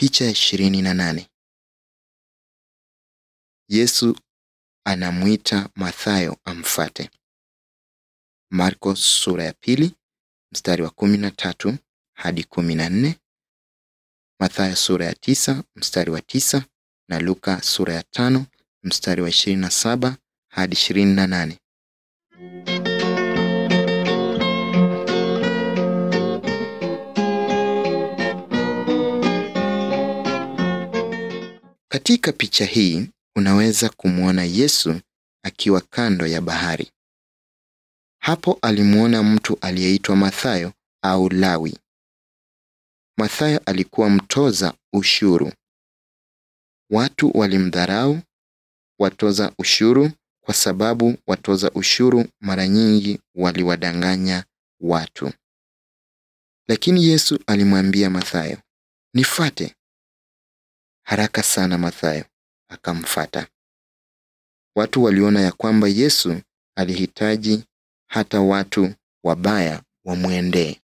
Picha ya ishirini na nane. Yesu anamwita Mathayo amfate. Marko sura ya pili mstari wa kumi na tatu hadi kumi na nne. Mathayo sura ya tisa mstari wa tisa na Luka sura ya tano mstari wa ishirini na saba hadi ishirini na nane. Katika picha hii unaweza kumwona Yesu akiwa kando ya bahari. Hapo alimwona mtu aliyeitwa Mathayo au Lawi. Mathayo alikuwa mtoza ushuru. Watu walimdharau watoza ushuru kwa sababu watoza ushuru mara nyingi waliwadanganya watu. Lakini Yesu alimwambia Mathayo, "Nifuate." Haraka sana Mathayo akamfata. Watu waliona ya kwamba Yesu alihitaji hata watu wabaya wamwendee.